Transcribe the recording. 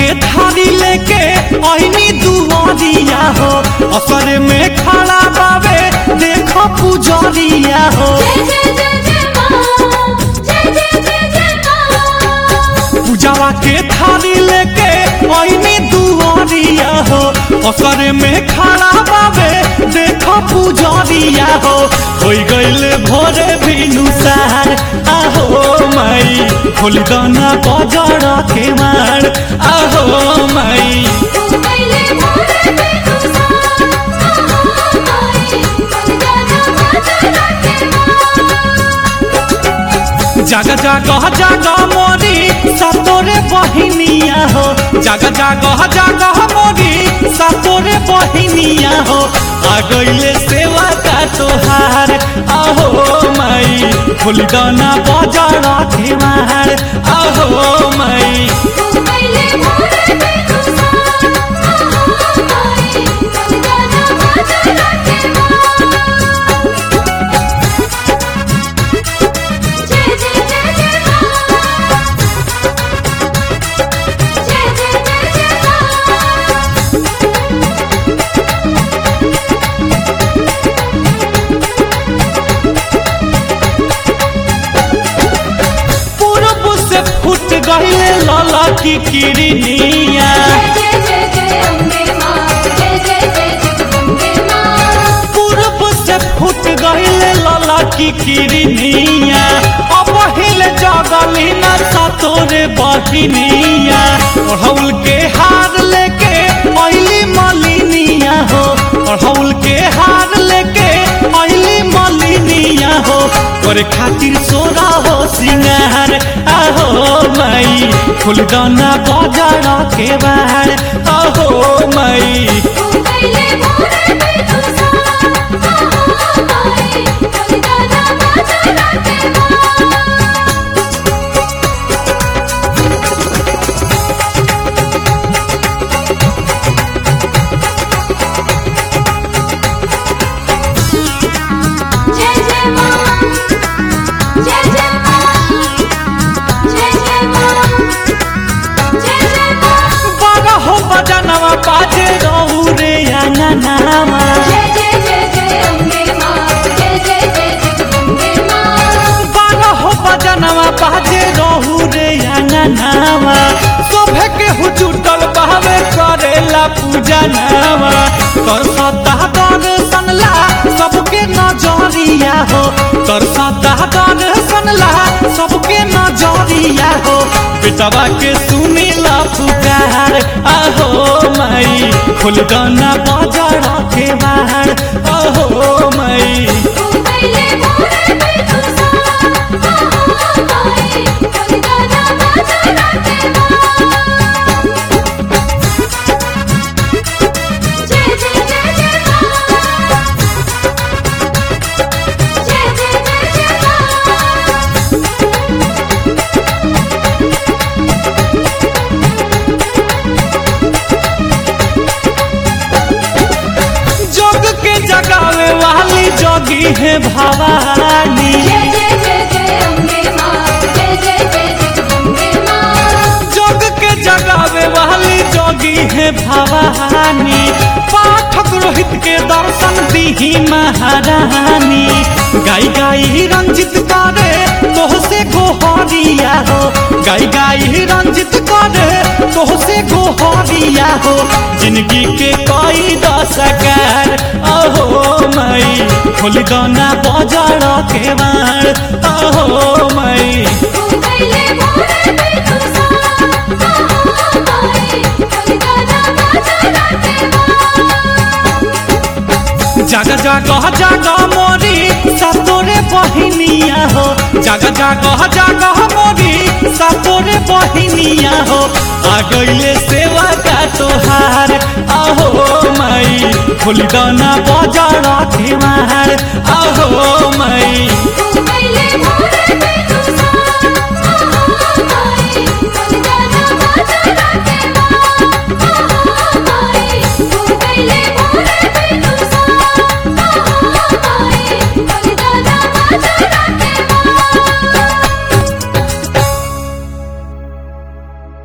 थारी लेके ऐनी दुआरिया हो असर में खड़ा बावे देखो पुजरिया हो जय जय जय जय माँ जय जय जय जय माँ पूजावा के थारी लेके ऐनी दुआरिया हो असर में खड़ा बावे देखो पुजरिया हो होई गइल भोरे भिनुसार आहो माई खोली दाना बजर के मार आहो माई तू पहले मोरे पे तुसा आहा माई बलिदाना माता राखे जागा जागा जागा मोरी सतोरे बहिनिया हो जागा जागा जागा मोरी सतोरे बहिनिया हो आ गइले सेवा का तोहार आहो माई फुल दाना बाजार के मार आहो माई तू पहले मोरे पे तुसा आहा माई बलिदाना माता राखे जय जय जय जय माँ जय जय जय जय माँ पूरब से फुट गइले लाला की किरनिया जय जय जय जय अम्बे माँ जय जय जय जगदम्बे माँ पूरब से फुट गइले लाला की किरनिया अब हिल जगली न सतोरे बहिनिया ओढ़ौल के हार लेके अइली मलिनिया हो ओढ़ौल के हार लेके अइली मलिनिया हो करे खातिर सोना हो सिंगार आहो माई फुलदाना बाजार के बाहर आहो माई तू पहले मोरे पे तुसा आहा माई बलिदाना माता राखे जय जय माँ जय जय माँ जय जय माँ जय जय माँ बारह बजनवा बाजे रहू रे अंगनामा जय जय जय जय अम्बे माँ जय जय जय जगदम्बे माँ बारह बजनवा बाजे रहू रे अंगनामा शोभे के हुचुटल बहवे करेला पूजा नामा कर सता दर्शन ला सबके नजरिया हो कर सता दर्शन ला सबके नजरिया हो बेटवा के सुनी ला पुकार आहो माई खुल गाना बाजार के बाहर आहो माई तू पहले मोरे पे तुसा आहा माई बलिदाना माता राखे जय जय जय जय माँ जय जय जय जय माँ जोग के जगावे वाली जोगी है भवानी जय जय जय जय अम्बे माँ जय जय जय जगदम्बे माँ जोग के जगावे वाली जोगी है भवानी पाठक रोहित के दर्शन दीही महारानी गाई गाई रंजित करे तोह से गोहरिया हो गाई गाई रंजित करे तोह से गोहरिया हो जिंदगी के कोई दशकार अहो माई खोली दाना बाजार के मार अहो माई तू पहले मोरे पे तुसा आहा माई बलिदाना माता राखे जागा जागा जागा मोरी सतोरे बहिनिया हो जागा जागा जागा मोरी सतोरे बहिनिया हो आ गइले सेवा का तोहार आहो माई फुलदाना बाजार के मार आहो